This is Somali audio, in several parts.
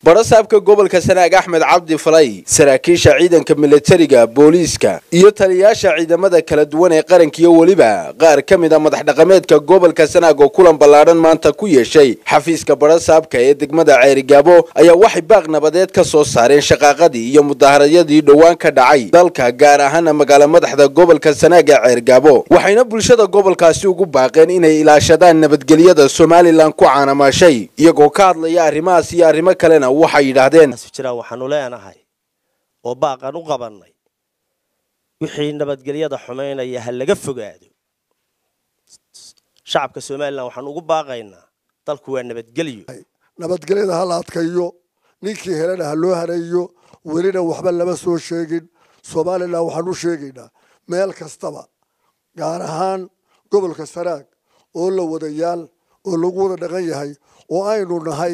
barasaabka gobolka sanaag axmed cabdi falay saraakiisha ciidanka milatariga booliiska iyo taliyayaasha ciidamada kala duwan ee qaranka iyo weliba qaar ka mid a madax dhaqameedka gobolka sanaag oo kulan ballaadhan maanta ku yeeshay xafiiska barasaabka ee degmada ceerigaabo ayaa waxay baaq nabadeed ka soo saareen shaqaaqadii iyo mudaaharadadii dhowaan ka dhacay dalka gaar ahaana magaalo madaxda gobolka sanaag ee ceerigaabo waxayna bulshada gobolkaasi ugu baaqeen inay ilaashadaan nabadgelyada somalilan ku caanamaashay iyagoo ka hadlaya arrimahaas iyo arrimo kalena waxay yidhaahdeen jiraan waxaanu leenahay oo baaqan u qabannay wixii nabadgelyada xumaynaya ha laga fogaado shacabka somalilan waxaan ugu baaqaynaa dalku waa nabadgelyo nabadgelyada ha la adkayo ninkii helana ha loo haneeyo welina waxba lama soo sheegin somalilan waxaan u sheegaynaa meel kastaba gaar ahaan gobolka sanaag oo la wadayaal oo lagu wada dhaqan yahay oo aynu nahay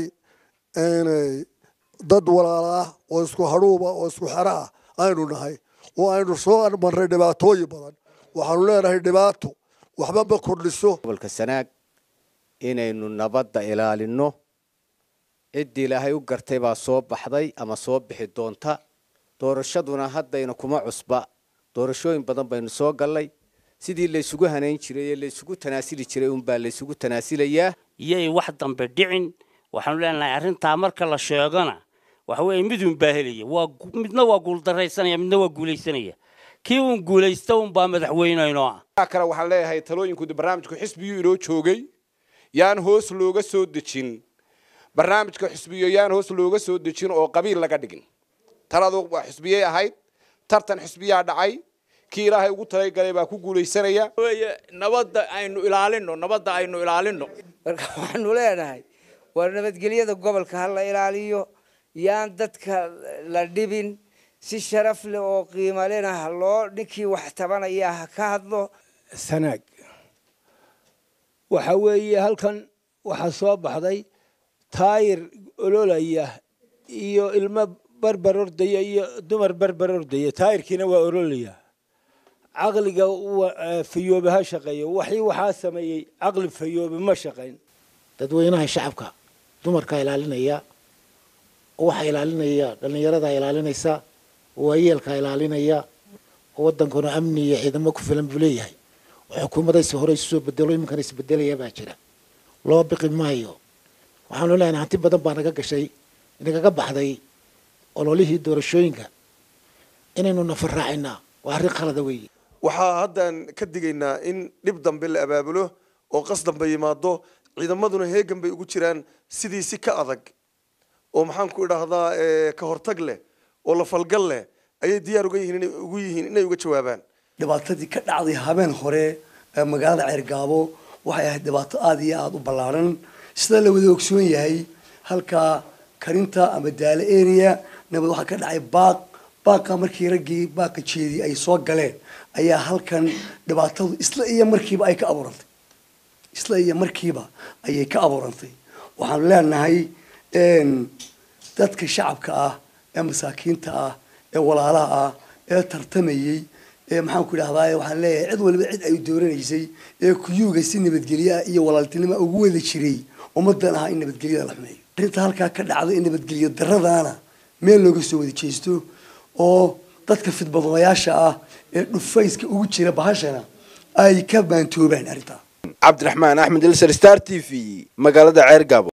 dad walaala ah oo isku hadhuuba oo isku xero ah aynu nahay oo aynu soo marray dhibaatooyin badan waxaanu leenahay dhibaato waxba ma kordhiso gobolka sanaag inaynu nabadda ilaalino ciddii ilaahay u gartay baa soo baxday ama soo bixi doonta doorashaduna haddayna kuma cusba doorashooyin badan baynu soo gallay sidii laysugu hanayn jiray ee laysugu tanaasili jiray unbaa laysugu tanaasilayaa iyay wax dambe dhicin waxaanu leenahay arrintaa marka la sheegona waxa weeye midun baa helaya waa midna waa guuldaraysanaya midna waa guulaysanaya kii uun guulaysta unbaa madaxweyneynoo ah kale waxaan leeyahay talooyinku barnaamijku xisbiyuu inoo joogay yaan hoos looga soo dejin barnaamijka xisbiyo yaan hoos looga soo dejin oo qabiil laga dhigin taladu waa xisbiyey ahayd tartan xisbiyaa dhacay kii ilaahay ugu talagalay baa ku guulaysanaya nabadda aynu ilaalino nabadda aynu ilaalino marka waxaanu leenahay waa nabadgelyada gobolka ha la ilaaliyo yaan dadka la dhibin si sharaf leh oo qiimo lena ha loo ninkii wax tabanaya ha ka hadlo sanaag waxa weeye halkan waxaa soo baxday taayir ololaya iyo ilmo barbar ordaya iyo dumar barbar ordaya taayirkiina waa ololaya caqliga fayoobe ha shaqeeyo waxii waxaa sameeyey caqli fayoobe ma shaqayn dadweynaha shacabka dumarkaa ilaalinaya waxaa ilaalinaya dhallinyaradaa ilaalinaysa waayeelkaa ilaalinaya wadankuna amni iyo ciidamo ku filan buu leeyahay xukuumadaysi hore isu soo bedelo iminkan isbedelaya baa jira loo biqi maayo waxaanu leenahay hanti badan baa naga gashay nagaga baxday ololihii doorashooyinka inaynu nafar raacinaa waa arrin khalada weeye waxaa haddaan ka digaynaa in dhib dambe la abaabulo oo qas dambe yimaado ciidamaduna heegan bay ugu jiraan sidii si ka adag oo maxaan ku idhaahdaa ka hortag leh oo la falgal leh ayay diyaar uga yihiin inay ugu yihiin inay uga jawaabaan dhibaatadii ka dhacday habeen hore ee magaalada ceergaabo waxay ahayd dhibaato aada iyo aada u ballaaran sida la wada ogsoon yahay halkaa karinta ama daale area nabad waxaa ka dhacay baaq baaqa markii raggii baaqa jeedii ay soo galeen ayaa halkan dhibaatadu isla iyo markiiba ay ka abuurantay isla iyo markiiba ayay ka abuurantay waxaanu leenahay dadka shacabka ah ee masaakiinta ah ee walaalaha ah ee tartamayey ee maxaan ku idhahdaa waxaan leeyahay cid waliba cid ay dooranaysay ee kuyuuga si nabadgelyo ah iyo walaaltinimo ugu wada jiray ummadan ahaa in nabadgelyada la xumeeyo arrinta halkaa ka dhacda in nabadgelyo daradaana meel looga soo wada jeesto oo dadka fidbadooyaasha ah ee dhufayska ugu jira bahashana ay ka baantoobaan arrintaa cabdiraxmaan axmed ilser star t v magaalada ceergaabo